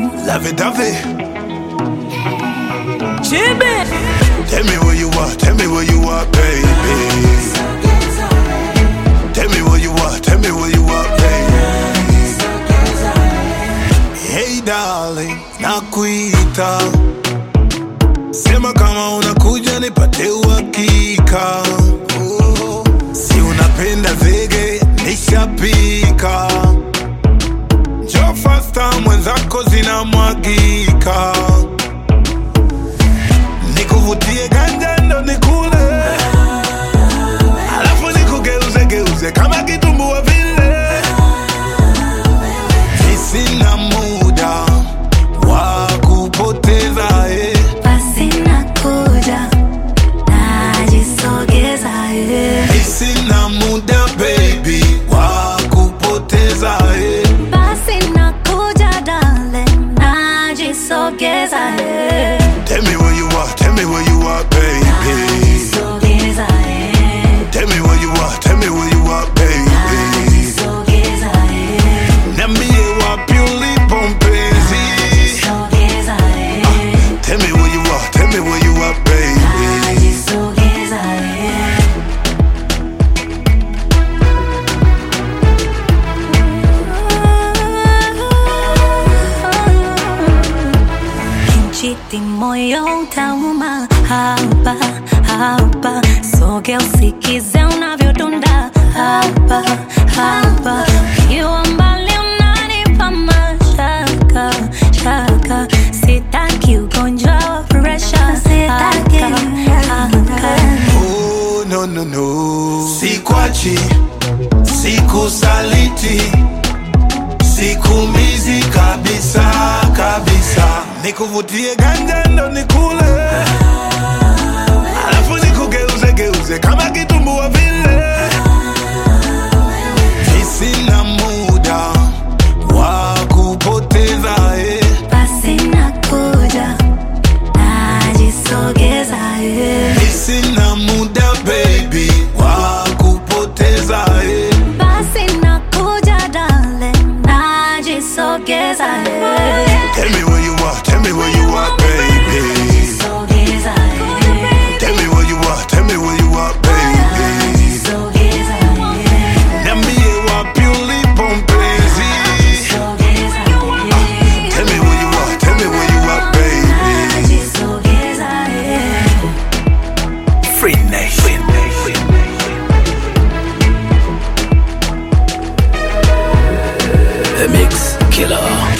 Lovey-dovey. Chibi. Tell me where you are, tell me where you are, baby. Tell me where you are, tell me where you are, baby. Hey darling, nakuita. Sema kama unakuja nipate uhakika. Oh, Si unapenda zege, nishapika. Njoo fasta mwenzako zinamwagika. Nikuvutie ganja ndo nikule, alafu nikugeuze geuze kama kitumbua vile. Sina muda wa kupoteza eh. Basi nakuja, najisogeza, yeah. Sina muda baby wa kupoteza eh. Basi nakuja, darling, najisogeza, yeah. Tell me where you are, tell me where you are baby. Najisogeza, yeah. Tell me where you are, tell me where you are baby. Najisogeza, yeah. Niambie wapi ulipo mpenzi. Najisogeza, yeah. Tell me where you are, tell me where you are baby. Najisogeza, yeah. Kinchiti moyo utauma hapa hapa, soge usikize unavyodunda hapa hapa, ukiwa mbali unanipa mashaka shaka, sitaki ugonjwa wa presha, sitaki Oh, no, no, no. Sikwachi, sikusaliti, sikumizi kabisa kabisa. Nikuvutie ganja ndo nikule, alafu nikugeuze geuze kama kitumbua vile. Sina muda wa kupoteza eh. basi nakuja, najisogeza yeah. Sina muda baby wa kupoteza eh. Basi nakuja darling, najisogeza yeah. Tell me where you are, tell me where you are, baby. Najisogeza yeah. Tell me where you are, tell me where you are, baby. Najisogeza yeah. Niambie wapi ulipo mpenzi. Najisogeza yeah. Tell me where you are, tell me where you are, baby. Najisogeza yeah. Free Nation. The Mix Killer.